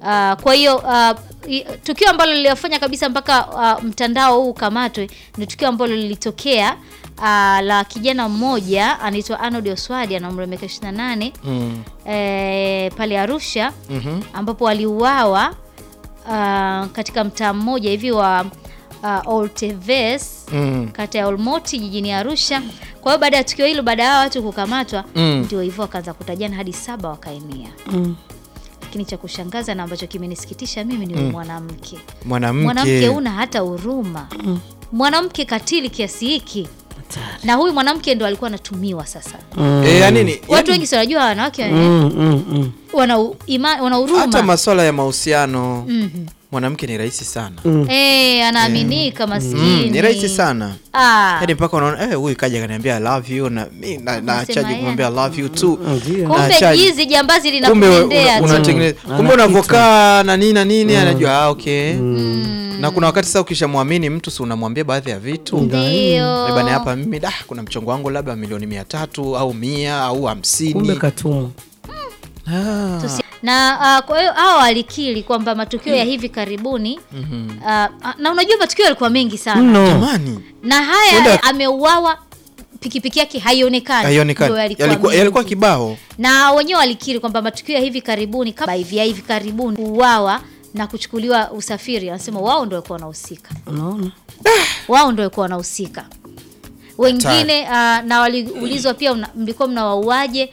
Uh, kwa hiyo uh, i- tukio ambalo liliwafanya kabisa mpaka uh, mtandao huu ukamatwe ni tukio ambalo lilitokea uh, la kijana mmoja anaitwa Arnold Oswadi ana umri wa miaka 28 Mm. eh, pale Arusha Mhm. ambapo aliuawa uh, katika mtaa mmoja hivi wa uh, Olteves Mm. kata ya Olmoti jijini Arusha. Kwa hiyo baada ya tukio hilo, baada ya hao watu kukamatwa, Mm. ndio hivyo wakaanza kutajana hadi saba wakaenea. Mm. Lakini cha kushangaza na ambacho kimenisikitisha mimi ni huyu mwanamke. Mwanamke. Mwanamke una hata huruma, mwanamke katili kiasi hiki, na huyu mwanamke ndo alikuwa anatumiwa sasa. Eh, ya nini? Watu Yaani, wengi si wanajua wanawake wana- Mm, mm, mm. wana u- ima- wana hata huruma masuala ya mahusiano Mhm. mwanamke ni rahisi sana. Eh, anaaminika maskini. Mm, ni rahisi sana. Ah, Yaani mpaka unaona eh, huyu kaja kaniambia I love you na mimi na, na Unasema chaji yeye. kumwambia I love you too. Ndio. kumbe Achaji. jizi jambazi Kumbe linakupendea una- tu. unatengeneza Mm. kumbe Ana unavokaa na nini na nini anajua ah, okay. Na kuna wakati sasa ukishamwamini mtu si unamwambia baadhi ya vitu. Ndio. Eh, bana hapa mimi da kuna mchongo wangu labda milioni mia tatu au mia au Kumbe hamsini. katumwa. Ah. Tusi- na ah, kwa hiyo hao walikiri kwamba matukio ya hivi karibuni ah, ah, na unajua matukio yalikuwa mengi sana Mno. Jamani. na haya Kwenda- ameuawa pikipiki yake haionekani Ndio Haionekani. yalikuwa Yalikuwa mengi. yalikuwa kibao. na wenyewe walikiri kwamba matukio ya hivi karibuni kama hivi ya hivi karibuni kuuawa na kuchukuliwa usafiri wanasema wao ndio walikuwa wanahusika Unaona? wao ndio walikuwa wanahusika wengine uh, na waliulizwa pia una- mlikuwa mnawauaje